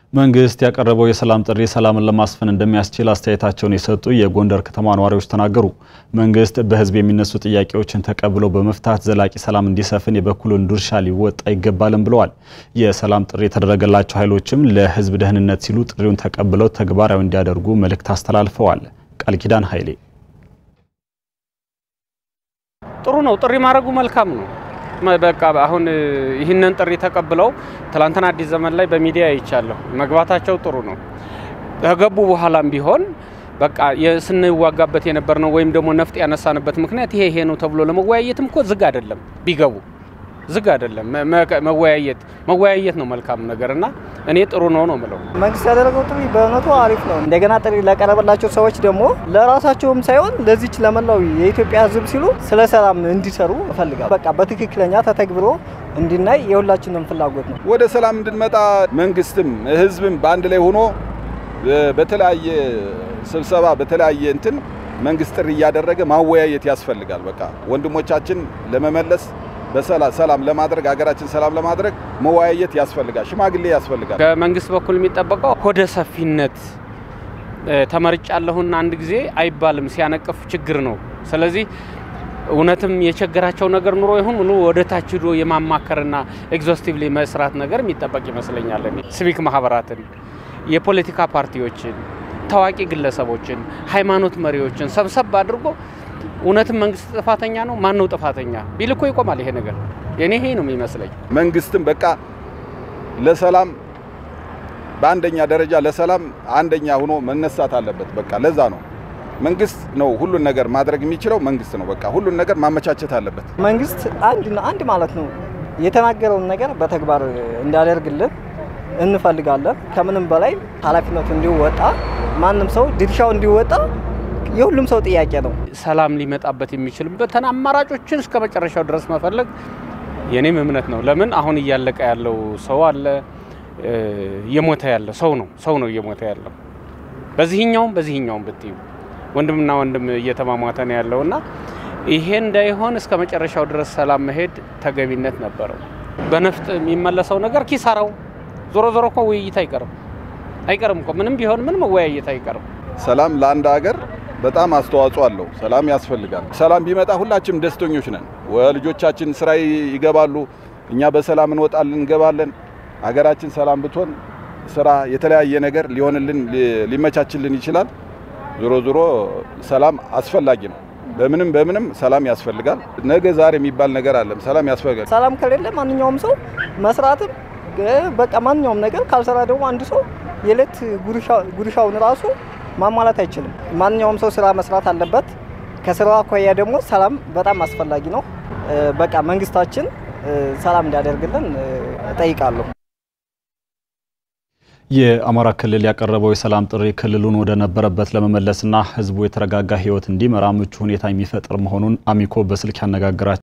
መንግስት ያቀረበው የሰላም ጥሪ ሰላምን ለማስፈን እንደሚያስችል አስተያየታቸውን የሰጡ የጎንደር ከተማ ነዋሪዎች ተናገሩ። መንግስት በህዝብ የሚነሱ ጥያቄዎችን ተቀብሎ በመፍታት ዘላቂ ሰላም እንዲሰፍን የበኩሉን ድርሻ ሊወጣ ይገባልም ብለዋል። የሰላም ጥሪ የተደረገላቸው ኃይሎችም ለህዝብ ደህንነት ሲሉ ጥሪውን ተቀብለው ተግባራዊ እንዲያደርጉ መልእክት አስተላልፈዋል። ቃል ኪዳን ኃይሌ ጥሩ ነው። ጥሪ ማድረጉ መልካም ነው። በቃ አሁን ይህንን ጥሪ ተቀብለው ትላንትና አዲስ ዘመን ላይ በሚዲያ አይቻለሁ መግባታቸው ጥሩ ነው። ከገቡ በኋላም ቢሆን በቃ ስንዋጋበት የነበር ነው ወይም ደግሞ ነፍጥ ያነሳንበት ምክንያት ይሄ ይሄ ነው ተብሎ ለመወያየትም እኮ ዝግ አይደለም ቢገቡ ዝግ አይደለም። መወያየት መወያየት ነው መልካም ነገር እና እኔ ጥሩ ነው ነው ምለው። መንግስት ያደረገው ጥሪ በእውነቱ አሪፍ ነው። እንደገና ጥሪ ለቀረበላቸው ሰዎች ደግሞ ለራሳቸውም ሳይሆን ለዚች ለመላው የኢትዮጵያ ሕዝብ ሲሉ ስለ ሰላም እንዲሰሩ እፈልጋለሁ። በቃ በትክክለኛ ተተግብሮ እንድናይ የሁላችንም ፍላጎት ነው። ወደ ሰላም እንድንመጣ መንግስትም ሕዝብም በአንድ ላይ ሆኖ በተለያየ ስብሰባ በተለያየ እንትን መንግስት ጥሪ እያደረገ ማወያየት ያስፈልጋል። በቃ ወንድሞቻችን ለመመለስ በሰላም ለማድረግ ሀገራችን ሰላም ለማድረግ መወያየት ያስፈልጋል። ሽማግሌ ያስፈልጋል። ከመንግስት በኩል የሚጠበቀው ሆደ ሰፊነት ተመርጫለሁና አንድ ጊዜ አይባልም፣ ሲያነቅፍ ችግር ነው። ስለዚህ እውነትም የቸገራቸው ነገር ኑሮ ይሁን ምኑ ወደ ታች ሂዶ የማማከርና ኤግዞስቲቭሊ መስራት ነገር የሚጠበቅ ይመስለኛል። ሲቪክ ማህበራትን፣ የፖለቲካ ፓርቲዎችን፣ ታዋቂ ግለሰቦችን፣ ሃይማኖት መሪዎችን ሰብሰብ አድርጎ እውነትም መንግስት ጥፋተኛ ነው፣ ማን ነው ጥፋተኛ ቢል እኮ ይቆማል ይሄ ነገር። የኔ ይሄ ነው የሚመስለኝ። መንግስትም በቃ ለሰላም በአንደኛ ደረጃ ለሰላም አንደኛ ሆኖ መነሳት አለበት። በቃ ለዛ ነው መንግስት ነው ሁሉን ነገር ማድረግ የሚችለው መንግስት ነው። በቃ ሁሉን ነገር ማመቻቸት አለበት መንግስት አንድ አንድ ማለት ነው የተናገረውን ነገር በተግባር እንዲያደርግልን እንፈልጋለን። ከምንም በላይ ኃላፊነቱ እንዲወጣ ማንም ሰው ድርሻው እንዲወጣ የሁሉም ሰው ጥያቄ ነው። ሰላም ሊመጣበት የሚችልበትን አማራጮችን እስከ መጨረሻው ድረስ መፈለግ የኔም እምነት ነው። ለምን አሁን እያለቀ ያለው ሰው አለ፣ እየሞተ ያለ ሰው ነው ሰው ነው እየሞተ ያለው በዚህኛውም በዚህኛውም ብትዩ ወንድምና ወንድም እየተማሟተ ነው ያለው እና ይሄ እንዳይሆን እስከ መጨረሻው ድረስ ሰላም መሄድ ተገቢነት ነበረው። በነፍጥ የሚመለሰው ነገር ኪሳራው ዞሮ ዞሮ እኮ ውይይት አይቀርም አይቀርም እኮ ምንም ቢሆን ምን መወያየት አይቀርም። ሰላም ለአንድ ሀገር በጣም አስተዋጽኦ አለው። ሰላም ያስፈልጋል። ሰላም ቢመጣ ሁላችንም ደስተኞች ነን። ልጆቻችን ስራ ይገባሉ፣ እኛ በሰላም እንወጣለን እንገባለን። ሀገራችን ሰላም ብትሆን ስራ፣ የተለያየ ነገር ሊሆንልን ሊመቻችልን ይችላል። ዞሮ ዞሮ ሰላም አስፈላጊ ነው። በምንም በምንም ሰላም ያስፈልጋል። ነገ ዛሬ የሚባል ነገር አለም። ሰላም ያስፈልጋል። ሰላም ከሌለ ማንኛውም ሰው መስራትም በቃ ማንኛውም ነገር ካልሰራ ደግሞ አንድ ሰው የዕለት ጉርሻውን ራሱ ማሟላት አይችልም። ማንኛውም ሰው ስራ መስራት አለበት። ከስራው አኳያ ደግሞ ሰላም በጣም አስፈላጊ ነው። በቃ መንግስታችን ሰላም እንዲያደርግልን እጠይቃለሁ። የአማራ ክልል ያቀረበው የሰላም ጥሪ ክልሉን ወደ ነበረበት ለመመለስና ህዝቡ የተረጋጋ ህይወት እንዲመራ ምቹ ሁኔታ የሚፈጥር መሆኑን አሚኮ በስልክ ያነጋግራቸው